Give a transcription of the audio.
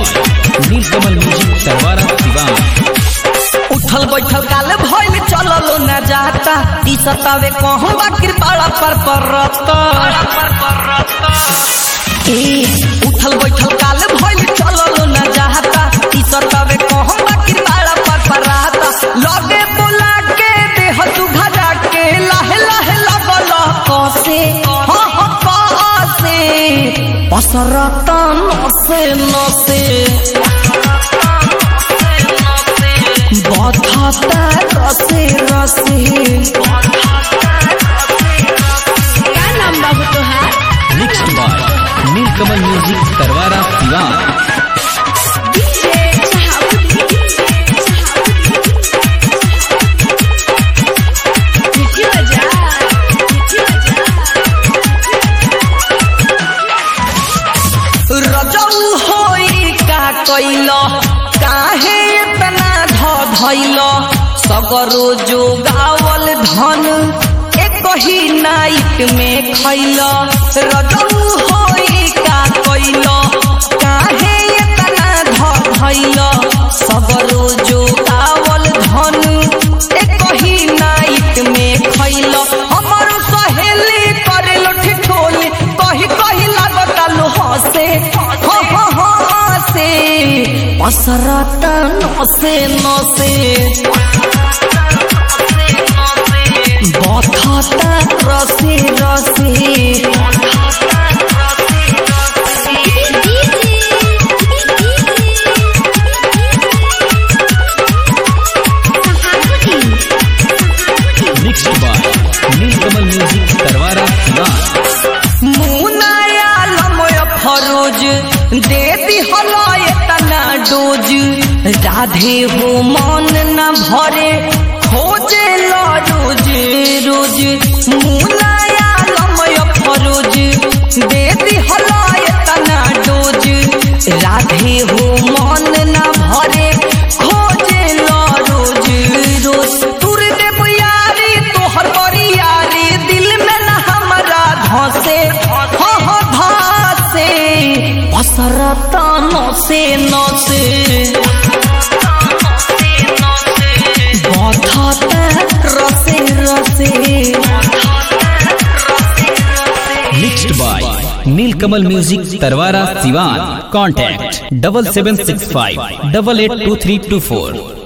by Nilkamal Music Tarwara Diwan. उठल बैठल काल भइल चललो न जाता ती सतावे कहूँ बाकिर पाड़ा पर परता ए उठल बैठल काल भइल चललो न जाता ती सतावे कहूँ बाकिर पाड़ा पर परता लगे बोला के देह तू घरा के लाहे लाहे लगल कसे हाँ हाँ कसे पसरता नसे नसे बधाता रसे रसे का नाम बाबू तोहार Mixed by Nilkamal Music Tarwara Diwan. DJ मिठी बजा मिठी रजऊ होई का कैल काहे इतना ध धैल सगरो जो गावल धन एक ही नाइट में खैल रजऊ होई का कैल काहे इतना ध धैल सगरो जो गावल धन एक ही नाइट में खैल हमर सहेली करे लोठी ठोली कही कही लागता लो हसे हो हो हो हसे पसरता नसे नसे बथता रसे रसे Mixed by Nilkamal Music Tarwara Diwan. मुनाया लमय फरोज दे दिहलो एतना डोज राधे हो मन न भरे खोजे लो रोज रोज मुनाया लमय फरोज दे दिहलो एतना डोज राधे हो मन न भरे खोजे लो रोज रोज तुर देव यारी तोहर बड़ी यारी दिल में न हमरा धसे हो हो धसे पसरता नसे नसे बधता रसे रसे Mixed by Nilkamal Music Tarwara Diwan. Contact double seven six five double eight two three two four.